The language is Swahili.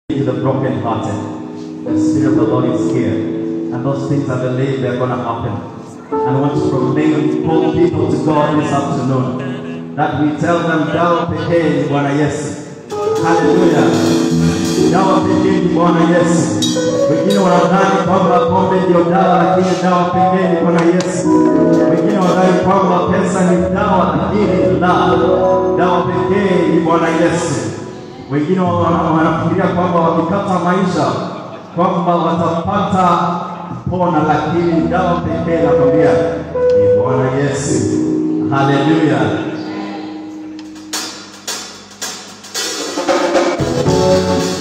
to the brokenhearted. The Spirit of the Lord is here. And those things I believe they're going to happen. And I want to proclaim, call people to God this afternoon. That we tell them, dawa pekee ni Bwana Yesu. Haleluya. Dawa pekee ni Bwana Yesu. Wengine wanadhani kwamba pombe ndio dawa, lakini dawa pekee ni Bwana Yesu. Wengine wanadhani kwamba pesa ni dawa, lakini la, dawa pekee ni Bwana Yesu. Wengine wana- wanafikiria kwamba wakikata maisha kwamba watapata pona, lakini dawa pekee nakwambia ni Bwana Yesu. Haleluya.